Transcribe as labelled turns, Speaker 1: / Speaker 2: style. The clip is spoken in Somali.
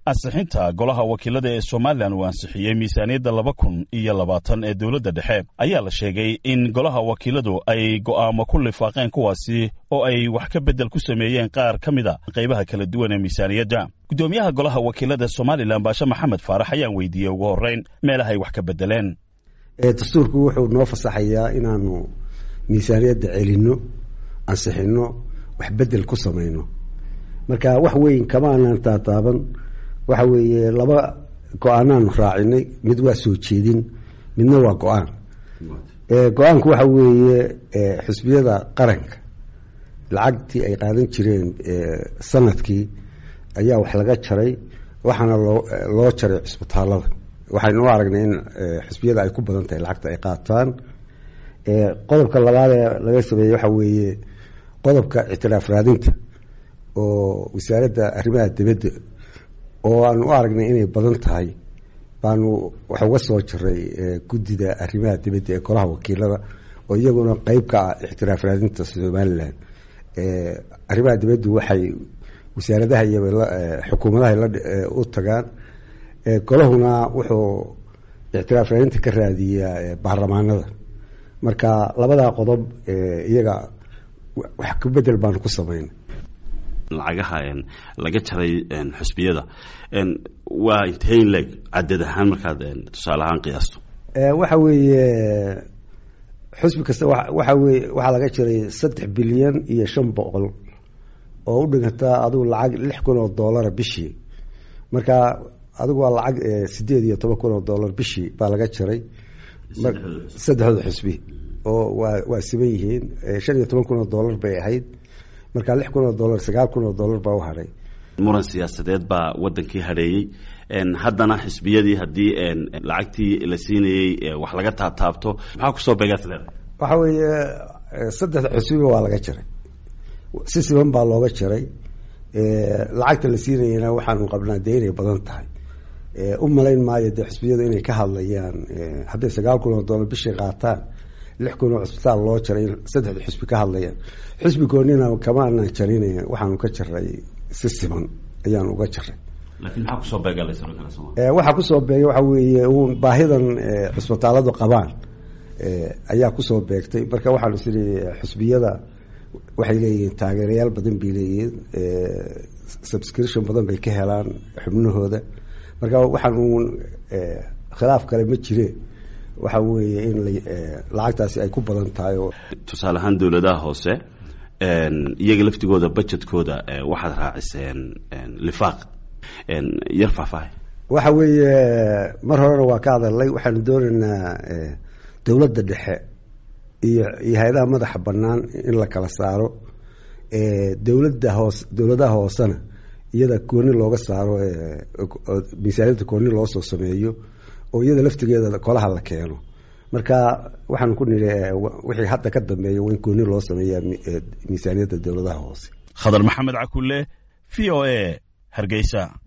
Speaker 1: ansixinta golaha wakiilada ee somalilan uu ansixiyey miisaaniyadda laba kun iyo labaatan ee dowladda dhexe ayaa la sheegay in golaha wakiiladu ay go'aamo ku lifaaqeen kuwaasi oo ay wax ka beddel ku sameeyeen qaar ka mid a qaybaha kala duwan ee miisaaniyadda guddoomiyaha golaha wakiilada somalilan baashe maxamed faarax ayaan weydiiyey ugu horreyn meelaha ay wax ka beddeleen
Speaker 2: dastuurku wuxuu noo fasaxayaa inaanu miisaaniyadda celinno ansixinno wax beddel ku samayno marka wax weyn kama aanaan taataaban waxa weeye laba go-aanaanu raacinay mid waa soo jeedin midna waa go-aan go-aanku waxa weeye xisbiyada qaranka lacagtii ay qaadan jireen sanadkii ayaa wax laga jaray waxaana loo loo jaray cisbitaalada waxaynu u aragnay in xisbiyada ay ku badan tahay lacagta ay qaataan qodobka labaad ee laga sameeyey waxa weeye qodobka ictiraaf raadinta oo wasaaradda arrimaha dibadda oo aanu u aragnay inay badan tahay baanu wax uga soo jaray guddida arrimaha dibadda ee golaha wakiilada oo iyaguna qeyb ka ah ictiraaf raadinta somalilan arrimaha dibaddu waxay wasaaradaha iyo xukuumadaha u tagaan golahuna wuxuu ictiraaf raadinta ka raadiyaa baarlamaanada marka labadaa qodob iyaga wax ku bedel baanu ku sameynay
Speaker 3: lacagaha laga jaray xusbiyada waa inteyn leeg cadad ahaan markaad tusaale ahaan qiyaasto
Speaker 2: waxa weeye xusbi kasta waxa weye waxaa laga jaray saddex bilyan iyo shan boqol oo u dhiganta adigu lacag lix kun oo dollara bishii marka adigu waa lacag sideed iyo toban kun oo dollar bishii baa laga jaray saddexdooda xusbi oo waa waa siban yihiin shan iyo toban kun oo dollar bay ahayd marka lix kun oo dollar sagaal kun oo dollar baa u hadhay
Speaker 3: muran siyaasadeed baa wadankii hadheeyey haddana xisbiyadii haddii lacagtii la siinayey wax laga taabtaabto maxaa kusoo beegaad leedahay
Speaker 2: waxa weeye saddexda xusbiba waa laga jaray si siban baa looga jaray lacagta la siinayana waxaanu qabnaa dee inay badan tahay u malayn maayo dee xusbiyadu inay ka hadlayaan hadday sagaal kun oo dollar bishii qaataan lix kun oo cisbitaal loo jaray saddexda xusbi ka hadlayaan xusbi goonina kama aanan jarin waxaanu ka jaray si siman ayaanu uga jaray
Speaker 3: laakiin maxaa kusoo beega
Speaker 2: waxaa kusoo beegay waxa weeye uun baahidan cisbitaaladu qabaan ayaa kusoo beegtay marka waxaanu isiri xusbiyada waxay leeyihiin taageerayaal badan bay leeyihiin subscription badan bay ka helaan xubnahooda marka waxaan uun khilaaf kale ma jire waxa weeye in lacagtaasi ay ku badan tahay oo
Speaker 3: tusaale ahaan dowladaha hoose iyaga laftigooda budgetkooda waxaad raaciseen lifaaq yar faahfaahay
Speaker 2: waxa weeye mar horena waa ka hadalnay waxaanu doonaynaa dowladda dhexe iyo iyo hay-adaha madaxa bannaan in la kala saaro dowladda hoos dowladaha hoosena iyada gooni looga saaro miisaaniyadda gooni loo soo sameeyo oo iyada laftigeeda kolaha la keeno marka waxaanu ku niri wixii hadda ka dambeeya waa in gooni loo sameeya miisaaniyadda dowladaha hoose
Speaker 1: khadar maxamed cakulle v o a hargeysa